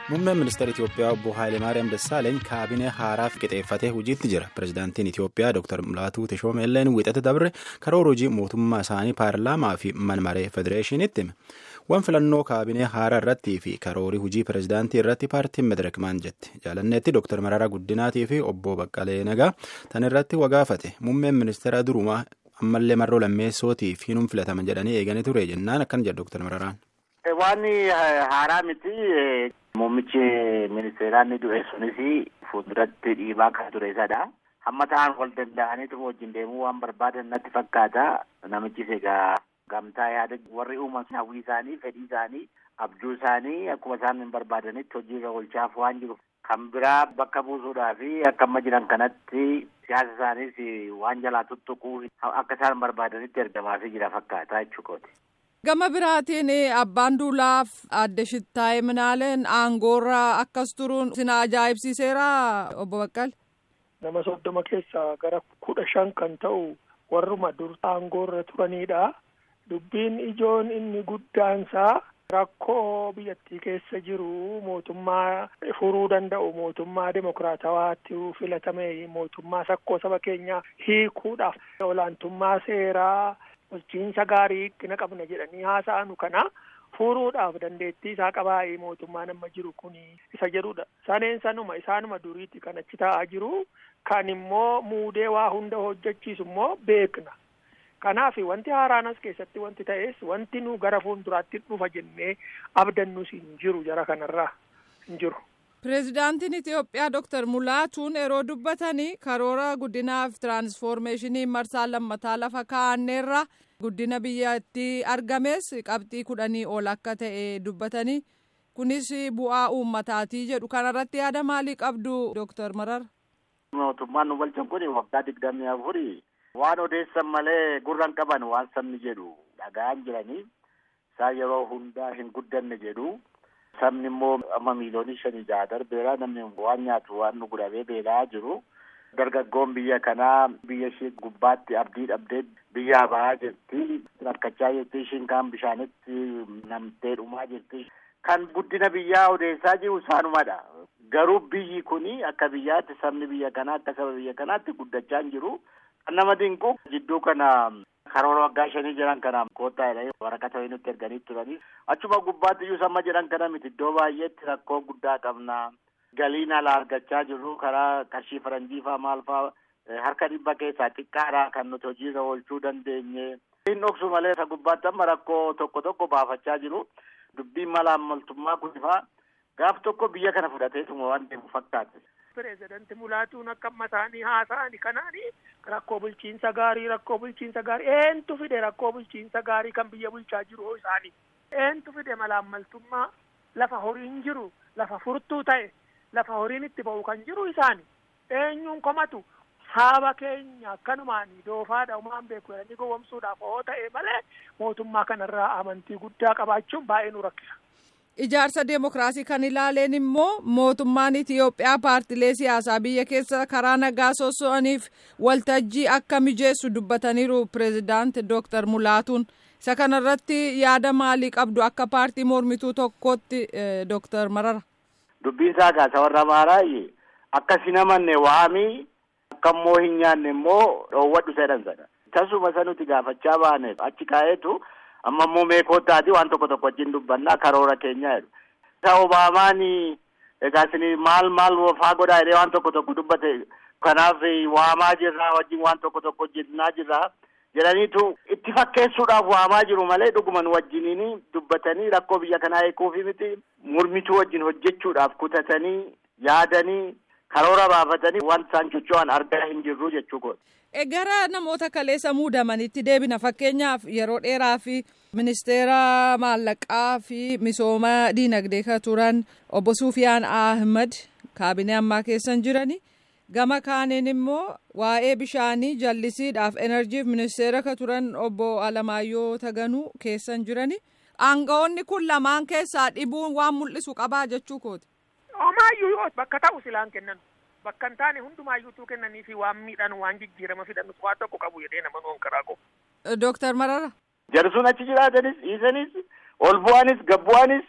Muummeen ministeera Itoophiyaa obbo Haayilemaariyaam Dassaaleeny kaabinee haaraaf qixeeffatee hojiitti jira. Pireezidaantiin Itoophiyaa Dr. Mulaatuu Teshoomeelleen wixata dabre karoora hojii mootummaa isaanii paarlaamaa fi manmaree federeeshiniitti hime. Waan filannoo kaabinee haaraa irrattii fi karoorii hojii pireezidaantii irratti paartiin Mederek maal jetti. Jaalanneetti Dr. Mararaa Guddinaatii fi obbo Baqqalee Nagaa tan irratti wagaafate. Muummeen ministeera durumaa ammallee marroo lammeessootii fi nuun filataman jedhanii eeganii ture jennaan akkana jedha Dr. Mararaan. Waan haaraa miti muummichi ministeeraa inni du'e sunis fuulduratti dhiibaa kan ture isadha. Hamma ta'an wal danda'aniitu wajjin deemuu waan barbaadan natti fakkaata. Namichis egaa gamtaa yaada warri uuman hawwii isaanii, fedhii isaanii, abjuu isaanii akkuma isaan hin barbaadanitti hojiirra oolchaaf waan jiru. Kan biraa bakka buusuudhaa fi akka amma jiran kanatti siyaasa isaaniis waan jalaa tuttuquu akka isaan barbaadanitti ergamaafii jira fakkaata jechuudha. Gama biraatiin abbaan duulaaf adde shittaa'e minaaleen aangoorra akkas turuun sina ajaa'ibsiiseera obbo Baqqal. Nama soddoma keessaa gara kudha shan kan ta'u warruma dur aangoorra turanidha. Dubbiin ijoon inni guddaansaa rakkoo biyyattii keessa jiru mootummaa furuu danda'u mootummaa dimokiraatawaatti filatame mootummaa sakkoo saba keenyaa hiikuudhaaf olaantummaa seeraa. bulchiinsa gaarii itti qabna jedhanii haasa'anu kana furuudhaaf dandeettii isaa qabaa'ee mootummaan amma jiru kun isa jedhudha. Saneen sanuma isaanuma duriitti kan achi taa'aa jiru kan immoo muudee waa hunda hojjechiisu immoo beekna. Kanaaf wanti haaraan as keessatti wanti ta'es wanti nu gara fuulduraatti dhufa jennee abdannus hin jiru jara kanarraa hin jiru. Pireezidaantiin Itoophiyaa Dr. Mulaatuun yeroo dubbatanii karoora guddinaaf tiraansfoormeeshinii marsaa lammataa lafa kaa'anneerra guddina biyyattii argames qabxii kudhanii ol akka ta'e dubbatanii kunis bu'aa uummataatii jedhu kanarratti yaada maalii qabdu Dr. Marar? Mootummaan nu bulchan kun waggaa digdamii afurii waan odeessan malee gurran qaban waan sabni jedhu dhaga'an jiranii isaan yeroo hundaa hin guddanne jedhu. Sabni immoo amma miiliyoonii shanii jaha darbeera namni waan nyaatu waan nu gudhabee beela'aa jiru. Dargaggoon biyya kanaa biyya ishee gubbaatti abdii dhabdee biyyaa bahaa jirti. Rakkachaa jirti ishiin kaan bishaanitti namtee dhumaa jirti. Kan guddina biyyaa odeessaa jiru isaanumadha. Garuu biyyi kuni akka biyyaatti sabni biyya kanaa akka saba biyya kanaatti guddachaa hin jiru. Kan nama dinqu jidduu kana karoora waggaa shanii jiran kana koottaa jedhanii waraqata wayii nutti erganii turanii achuma gubbaatti iyyuu samma jedhan kana miti iddoo baay'eetti rakkoo guddaa qabna galiin alaa argachaa jirru karaa qarshii faranjii faa maal faa harka dhibba keessaa xiqqaadha kan nuti hojiirra oolchuu dandeenye hin dhoksu malee isa gubbaatti amma rakkoo tokko tokko baafachaa jiru dubbiin mala ammaltummaa kunifaa gaaf tokko biyya kana fudhateetuma waan deemu fakkaate. Pireezidanti Mulaatuun akka mataanii haasa'ani kanaani rakkoo bulchiinsa gaarii rakkoo bulchiinsa gaarii eentu fide rakkoo bulchiinsa gaarii kan biyya bulchaa jiru hoo isaanii eentu fide malaammaltummaa lafa horiin jiru lafa furtuu ta'e lafa horiin itti ba'u kan jiru isaani eenyuun komatu saaba keenya akkanumaanii doofaadha umaan beeku jedhanii gowwomsuudhaaf hoo ta'e malee mootummaa kanarraa amantii guddaa qabaachuun baay'ee nu rakkisa. Ijaarsa deemokiraasii kan ilaaleen immoo mootummaan Itiyoophiyaa paartilee siyaasaa biyya keessa karaa nagaa soso'aniif waltajjii akka mijeessu dubbataniiru pireezidaant Dooktar Mulaatuun. Isa kanarratti yaada maalii qabdu akka paartii mormituu tokkotti Dooktar Marara? Dubbiin isaa gaasa warra maaraayi akkasi namanne waamii akka immoo hin nyaanne immoo dhoowwadhu jedhan sana. Tasuma isa nuti gaafachaa baaneef achi kaa'eetu. amma immoo meekootaati waan tokko tokko wajjin dubbannaa karoora keenya jedhu. Isa Obaamaan egaa isin maal maal faa godhaa jedhee waan tokko tokko dubbate kanaaf waamaa jirraa wajjin waan tokko tokko hojjennaa jirraa jedhaniitu itti fakkeessuudhaaf waamaa jiru malee dhuguman wajjiniin dubbatanii rakkoo biyya kanaa eeguufi miti mormituu wajjin hojjechuudhaaf kutatanii yaadanii karoora baafatanii waan isaan socho'an argaa hin jirru jechuu godhu. Gara namoota kaleessa muudamanitti deebina fakkeenyaaf yeroo dheeraa fi ministeera maallaqaa fi misooma diinagdee kan turan obbo Sufiyaan Ahmad kaabinee ammaa keessan jirani. Gama kaaniin immoo waa'ee bishaanii jallisiidhaaf enerjiif ministeera kan turan obbo Alamaayyoo Taganuu keessan jirani. Aangawoonni kun lamaan keessaa dhibuun waan mul'isu qabaa jechuu kooti. Omaayyuu yoo bakka ta'u silaan kennan. bakka hin taane hundumaayyuutuu kennanii fi waan miidhan waan jijjiirama fidan waan tokko qabu jedhee nama nuun karaa qabu. Dooktar Marara. Jarsuun achi jiraatanis dhiisanis ol bu'anis gad bu'anis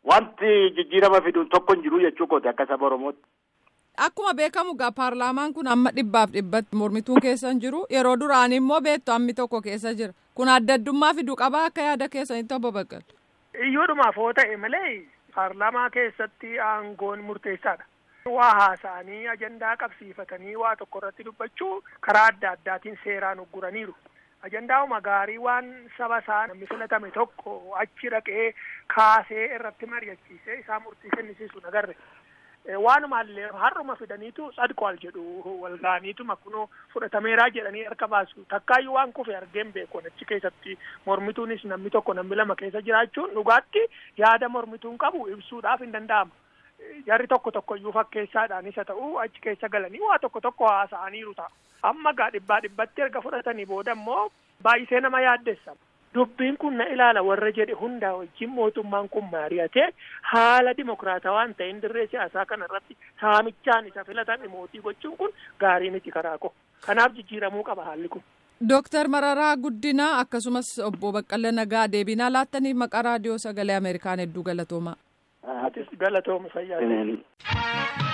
wanti jijjiirama fiduun tokko hin jiru jechuu kooti akka saba Oromootti. Akkuma beekamu gaa paarlaamaan kun amma dhibbaaf dhibbatti mormituun keessa hin jiru yeroo duraan immoo beektu hammi tokko keessa jira kun adda addummaa fiduu qabaa akka yaada keessanitti obbo Baqqal. Iyyuudhumaaf hoo ta'e malee paarlaamaa keessatti aangoon murteessaadha. Waa haasa'anii ajandaa qabsiifatanii waa tokko irratti dubbachuu karaa adda addaatiin seeraan ugguraniiru. Ajandaa'uma gaarii waan saba isaa namni filatame tokko achi dhaqee kaasee irratti mari'achiisee isaa murtii kennisiisu nagarre. Waanumaallee har'uma fidaniitu sadqoal jedhu walgaaniituma kunoo fudhatameeraa jedhanii harka baasu takkaayyuu waan kufe argeen beeku achi keessatti mormituunis namni tokko namni lama keessa jiraachuun dhugaatti yaada mormituun qabu ibsuudhaaf hin danda'ama. Jarri tokko tokko iyyuu fakkeessaadhaanis haa ta'u achi keessa galanii waa tokko tokko haasa'aniiru ta'a. Amma gaa dhibbaa dhibbatti erga fudhatanii booda immoo baay'isee nama yaaddessa. Dubbiin kun na ilaala warra jedhe hundaa wajjin mootummaan kun mari'atee haala dimokiraatawaa hin ta'in dirree siyaasaa kana irratti saamichaan isa filatan mootii gochuun kun gaarii miti karaa koo. Kanaaf jijjiiramuu qaba haalli kun. Dooktar Mararaa Guddinaa akkasumas obbo Baqqala Nagaa deebinaa laattaniif maqaa raadiyoo sagalee Ameerikaan hedduu galatoomaa. Atis galatooma fayyaa.